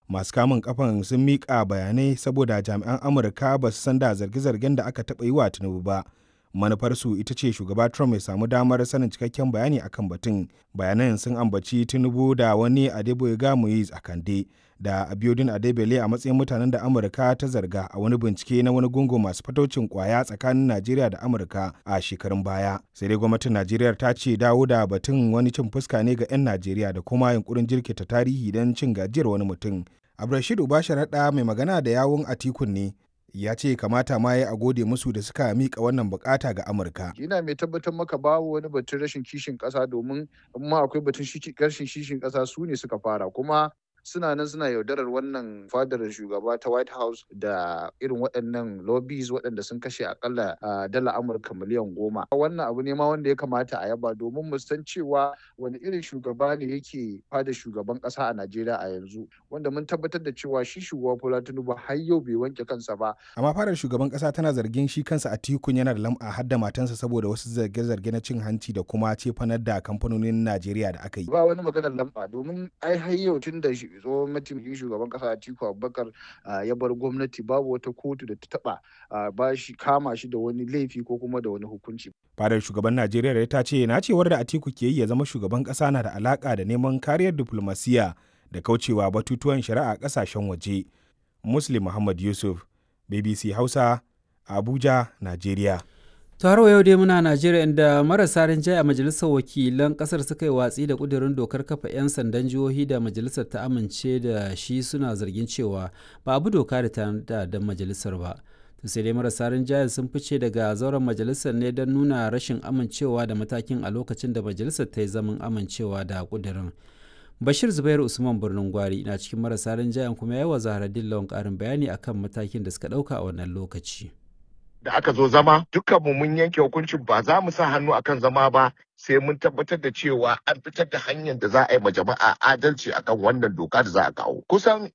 masu kamun kafan sun miƙa bayanai saboda jami'an amurka ba su san da zarge-zargen da aka taɓa yi wa tinubu ba manufarsu ita ce shugaba trump ya samu damar sanin cikakken bayani akan batun bayanan sun ambaci tinubu da wani adeboyega muiz a kande da abiodun adebele a matsayin mutanen da amurka ta zarga a wani bincike na wani gungu masu fataucin kwaya tsakanin najeriya da amurka a shekarun baya sai dai gwamnatin najeriya ta ce dawo da batun wani cin fuska ne ga 'yan najeriya da kuma yunkurin jirkita tarihi don cin gajiyar wani mutum abdulrashid ubasharaɗa mai magana da yawun atikun ne ya ce kamata ma ya a gode musu da suka mika wannan bukata ga amurka ina mai tabbatar maka babu wani batun rashin kishin kasa domin amma akwai batun rashin kishin kasa su ne suka fara kuma suna nan suna yaudarar wannan fadar shugaba ta white house da irin waɗannan lobbies waɗanda sun kashe akalla dala amurka miliyan goma wannan abu ne ma wanda ya kamata a yaba domin mu san cewa wani irin shugaba ne yake fada shugaban ƙasa a najeriya a yanzu wanda mun tabbatar da cewa shi shugaba bola tinubu har yau bai wanke kansa ba amma fadar shugaban ƙasa tana zargin shi kansa a tikun yana da lam'a har da matansa saboda wasu zarge-zarge na cin hanci da kuma cefanar da kamfanonin najeriya da aka yi ba wani maganar lamba domin ai har yau tun da tsohon mataimakin shugaban kasa Atiku Abubakar ya bar gwamnati babu wata kotu da ta taba ba shi kama shi da wani laifi ko kuma da wani hukunci. Fadar shugaban Najeriya ta ce na cewar da Atiku ke yi ya zama shugaban kasa na da alaka da neman kariyar diplomasiya da kaucewa batutuwan shari'a kasashen waje. Muslim Muhammad Yusuf, BBC Hausa, Abuja, Najeriya. taro yau dai muna najeriya inda marasa rinjaye a majalisar wakilan kasar suka yi watsi da kudirin dokar kafa 'yan sandan jihohi da majalisar ta amince da shi suna zargin cewa ba abu doka da ta da majalisar ba sai dai marasa rinjaye sun fice daga zauren majalisar ne don nuna rashin amincewa da matakin a lokacin da majalisar ta yi zaman amincewa da kudirin bashir zubairu usman birnin gwari na cikin marasa rinjayen kuma ya yi wa zaharaddin lawan karin bayani akan matakin da suka ɗauka a wannan lokaci da aka zo zama dukkanmu mun yanke hukuncin ba za mu sa hannu akan zama ba sai mun tabbatar da cewa an fitar da hanyar da za a yi ma jama'a adalci akan wannan doka da za a kawo kusan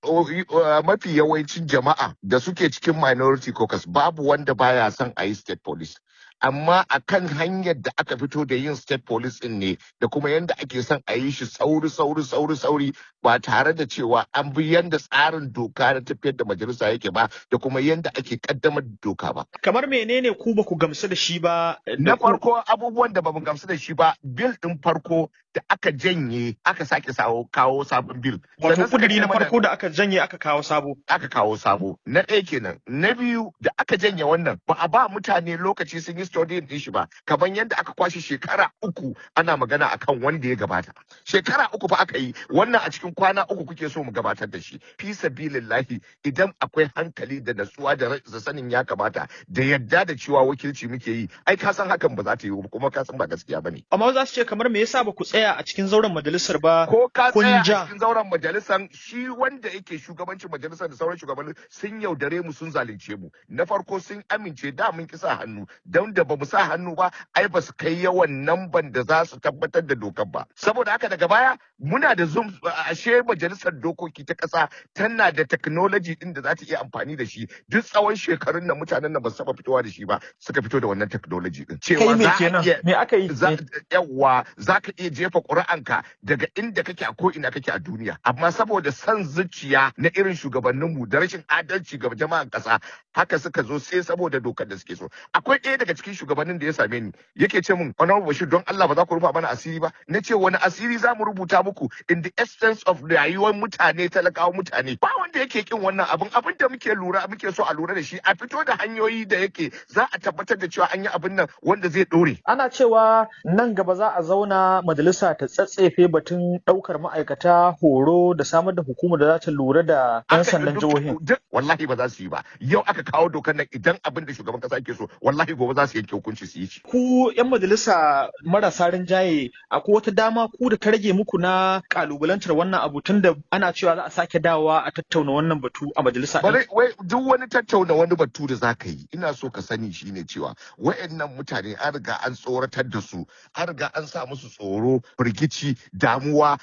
mafi yawancin jama'a da suke cikin minority caucus babu wanda baya son a yi state police amma akan hanyar da aka fito da yin state police din ne da kuma yadda ake son a yi shi sauri sauri sauri sauri ba tare da cewa an bi yadda tsarin doka na tafiyar da majalisa yake ba da kuma yadda ake kaddamar da doka ba kamar menene ku ba ku gamsu da shi ba na farko abubuwan da ba mu gamsu da shi ba bil din farko da aka janye aka sake sawo kawo sabon bil wato kudiri na farko da aka janye aka kawo sabo aka kawo sabo na ɗaya kenan na biyu da aka janye wannan ba a ba mutane lokaci sun yi studying din shi ba kamar yadda aka kwashe shekara uku ana magana akan wanda ya gabata shekara uku fa aka yi wannan a cikin kwana uku kuke so mu gabatar da shi fi sabilillahi idan akwai hankali da natsuwa da sanin ya kamata da yadda da cewa wakilci muke yi ai ka san hakan ba za ta yi kuma ka san ba gaskiya bane amma za su ce kamar me yasa ba ku tsaya a cikin zauren majalisar ba ko ka tsaya a cikin zauren majalisar shi wanda yake shugabancin majalisar da sauran shugabanni sun yaudare mu sun zalunce mu na farko sun amince da mun ki sa hannu don da ba mu sa hannu ba ai ba su kai yawan namban da za su tabbatar da dokar ba saboda haka daga baya muna da zoom ashe majalisar dokoki ta kasa tana da technology din da za ta iya amfani da shi duk tsawon shekarun da mutanen nan ba su taba fitowa da shi ba suka fito da wannan technology din cewa me kenan me aka yi yawa za ka iya jefa ƙuri'anka daga inda kake a ko ina kake a duniya amma saboda son zuciya na irin shugabanninmu da rashin adalci ga jama'an ƙasa haka suka zo sai saboda dokar da suke so akwai ɗaya daga cikin shugabannin da ya same ni yake ce min honorable bashir don Allah ba za ku rufa mana asiri ba na ce wani asiri za mu rubuta muku in the essence of rayuwar mutane talakawa mutane ba wanda yake kin wannan abin abin da muke lura muke so a lura da shi a fito da hanyoyi da yake za a tabbatar da cewa an yi abin nan wanda zai ɗore. ana cewa nan gaba za a zauna majalisa ta tsatsefe batun ɗaukar ma'aikata horo da samar da hukumar da za ta lura da 'yan sandan jihohin. Wallahi ba za su yi ba. Yau aka kawo dokar nan idan abin da shugaban kasa ke so wallahi gobe za su yanke hukunci su yi shi. Ku 'yan majalisa marasa rinjaye akwai wata dama ku da ta rage muku na kalubalantar wannan abu tun da ana cewa za a sake dawowa a tattauna wannan batu a majalisa. Bare wai duk wani tattauna wani batu da za ka yi ina so ka sani shine cewa wayannan mutane an riga an tsoratar da su an riga an sa musu tsoro firgici damuwa